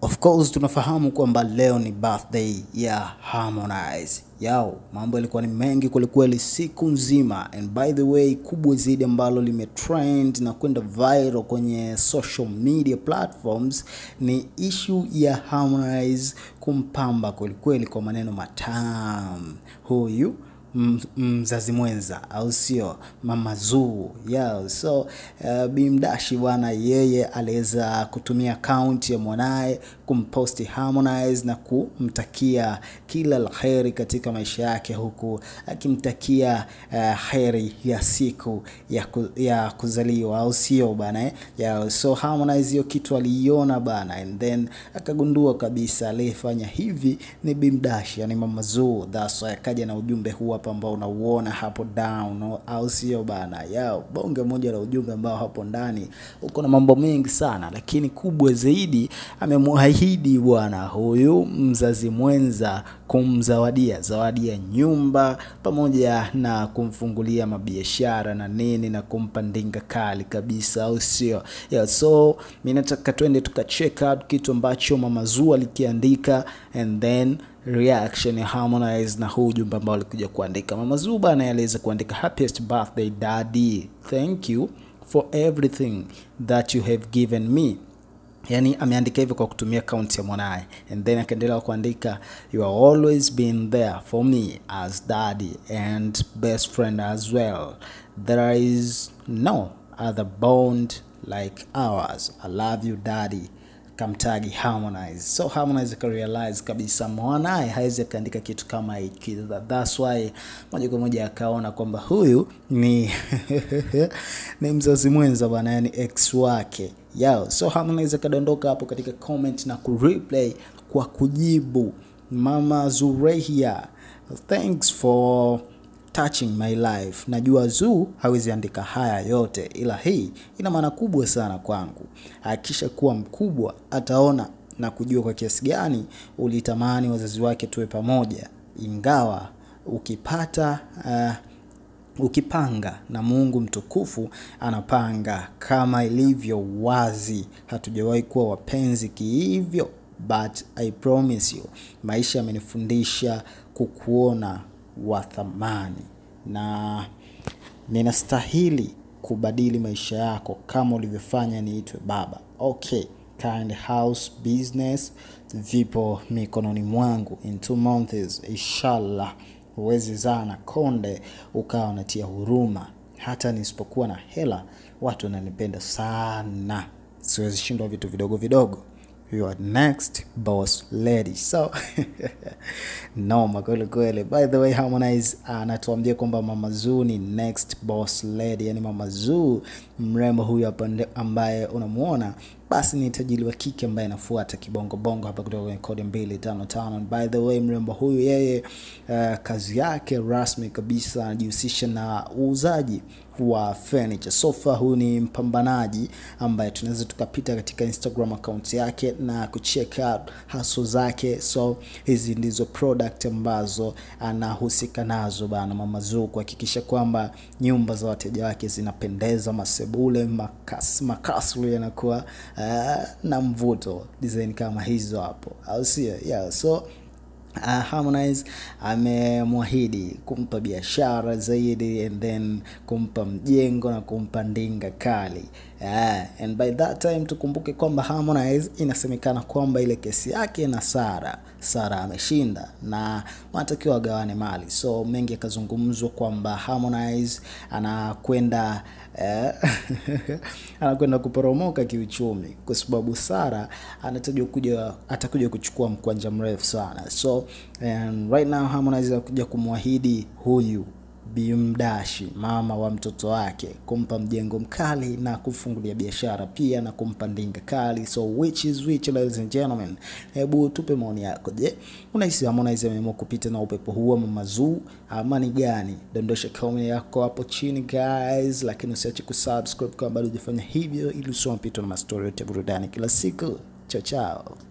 Of course tunafahamu kwamba leo ni birthday ya Harmonize. Yao, mambo yalikuwa ni mengi kwelikweli siku nzima, and by the way, kubwa zaidi ambalo limetrend na kwenda viral kwenye social media platforms ni issue ya Harmonize kumpamba kwelikweli kwa maneno matamu huyu m- mzazi mwenza au sio mama Zuu yeah. So uh, Bimdashi bwana, yeye aliweza kutumia akaunti ya mwanaye kumposti Harmonize na kumtakia kila la heri katika maisha yake, huku akimtakia uh, heri ya siku ya, ku, ya kuzaliwa au sio bana eh? yeah. So Harmonize hiyo kitu aliiona bana, and then akagundua kabisa aliyefanya hivi ni Bimdashi, yani mama Zuu. That's why akaja na ujumbe huu hapa ambao unauona hapo down, au sio bana? Yao bonge moja la ujumbe ambao hapo ndani uko na mambo mengi sana, lakini kubwa zaidi amemwahidi bwana huyu mzazi mwenza kumzawadia zawadi ya nyumba pamoja na kumfungulia mabiashara na nini na kumpa ndinga kali kabisa, au sio? Yeah, so mimi nataka twende tukacheck out kitu ambacho mama Zuu alikiandika and then reaction ya Harmonize na huu ujumbe ambao alikuja kuandika. Mama Zuu bana aliweza kuandika happiest birthday daddy, thank you for everything that you have given me yani ameandika hivyo kwa kutumia akaunti ya mwanaye and then akaendelea kuandika you have always been there for me as daddy and best friend as well there is no other bond like ours i love you daddy kamtagi Harmonize. So Harmonize akarealize kabisa mwanaye hawezi akaandika kitu kama hiki. That's why moja kwa moja akaona kwamba huyu ni ni mzazi mwenza bwana, yani ex wake yao. So Harmonize akadondoka hapo katika comment na kureplay kwa kujibu Mama Zurehia, thanks for touching my life. Najua Zuu hawezi andika haya yote, ila hii ina maana kubwa sana kwangu. Akisha kuwa mkubwa ataona na kujua kwa kiasi gani ulitamani wazazi wake tuwe pamoja, ingawa ukipata uh, ukipanga na Mungu mtukufu anapanga kama ilivyo wazi. Hatujawahi kuwa wapenzi kihivyo, but I promise you, maisha yamenifundisha kukuona wa thamani na ninastahili kubadili maisha yako kama ulivyofanya niitwe baba. Okay, kind house business vipo mikononi mwangu. In two months inshallah, huwezi zaa na konde ukawa unatia huruma. Hata nisipokuwa na hela, watu wananipenda sana, siwezi shindwa vitu vidogo vidogo your next boss lady so noma kweli kweli by the way harmonize anatuambia uh, kwamba mama Zuu ni next boss lady yani mama Zuu mrembo huyu hapa ambaye unamuona basi ni tajiri wa kike ambaye anafuata kibongo bongo hapa kutoka kwenye kodi mbili tano tano. By the way, mrembo huyu yeye, uh, kazi yake rasmi kabisa anajihusisha na uuzaji wa furniture sofa. Huyu ni mpambanaji ambaye tunaweza tukapita katika Instagram account yake na kucheck out hustle zake. So hizi ndizo product ambazo anahusika nazo bana Mama Zuu, kuhakikisha kwamba nyumba za wateja wake zinapendeza, masebule, makas, makasri yanakuwa uh, na mvuto design kama hizo hapo, au sio? Yeah, so Uh, Harmonize amemwahidi kumpa biashara zaidi and then kumpa mjengo na kumpa ndinga kali. Yeah, and by that time tukumbuke kwamba Harmonize inasemekana kwamba ile kesi yake na Sara, Sara ameshinda na wanatakiwa wagawane mali, so mengi yakazungumzwa kwamba Harmonize anakwenda eh, anakwenda kuporomoka kiuchumi kwa sababu Sara anatajwa kuja atakuja kuchukua mkwanja mrefu sana. So and right now Harmonize anakuja kumwahidi huyu Bimdashi mama wa mtoto wake kumpa mjengo mkali na kufungulia biashara pia na kumpa ndinga kali. So which is which, ladies and gentlemen, hebu tupe maoni yako. Je, unahisi Harmonize ameamua kupita na upepo huo Mama Zuu ama ni gani? Dondosha comment yako hapo chini guys, lakini usiache kusubscribe kama bado hujafanya hivyo, ili usiwe unapitwa na mastori yote ya burudani kila siku. Chao chao.